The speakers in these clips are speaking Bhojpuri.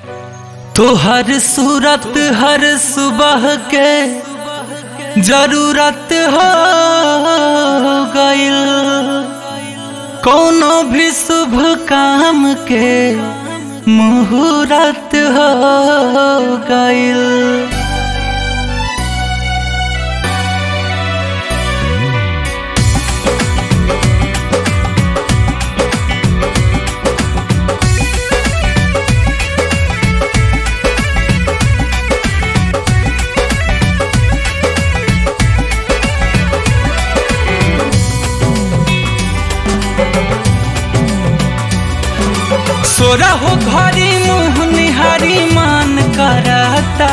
तोहर सूरत हर सुबह के जरूरत हो गइल कोनो भी शुभ काम के मुहूर्त हो गइल सोरा हो घरी मुँह निहारी मान करता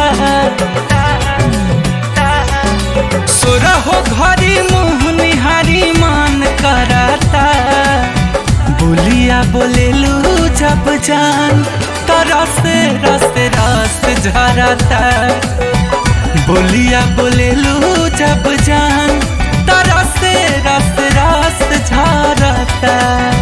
सोरा हो घरी मुँह निहारी मान करता बोलिया बोलेलू जब जान तरस रस रस झरता बोलिया बोलेलू जब जान तरस रस रस झरता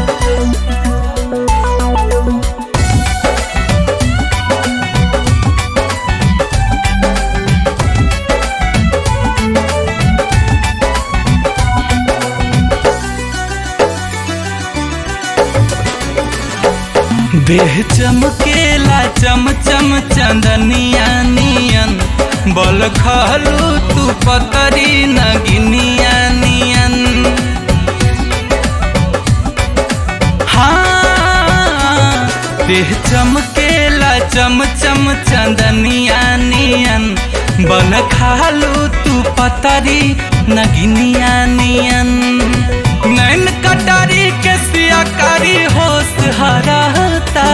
देह चमकेला चम चम चंदनिया नियन बल खालू तू पकड़ी नगिनिया नियन हाँ देह चमकेला चम चम चंदनिया नियन बल खालू तू पतरी नगिनिया नियन नैन कटारी के सियाकारी होश हराता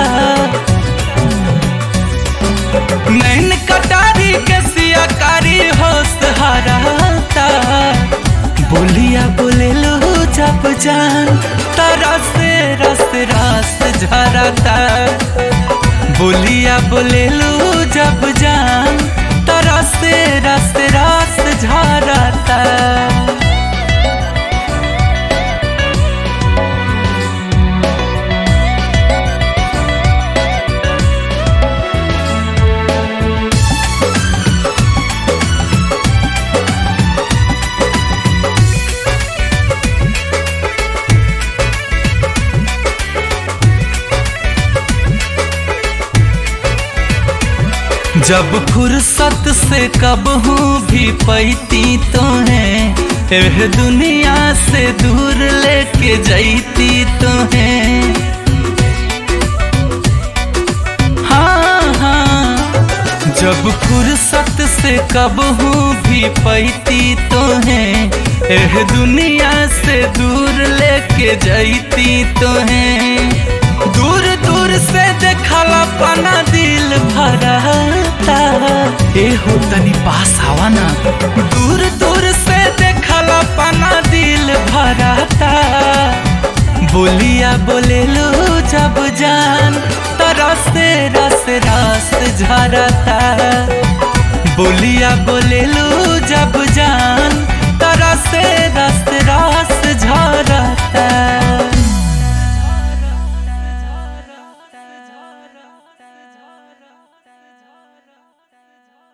नैन कटारी के सियाकारी होश हराता बोलिया बोले लो जब जान तरस रस रस झरता बोलिया बोले लो जब जान तरस रस रस झरता जब फुर्सत से कब हूँ भी पैती तो है एह दुनिया से दूर लेके जैती तो है हाँ हाँ जब फुर्सत से कब हूँ भी पैती तो है एह दुनिया से दूर लेके जैती तो है दूर दूर से देखला पना दिल भरता ए हो तनी पास आवा ना दूर दूर से देखला पना दिल भरता बोलिया बोले लो जब जान तरस रस रस झरता बोलिया बोले लो जब जान तरस रस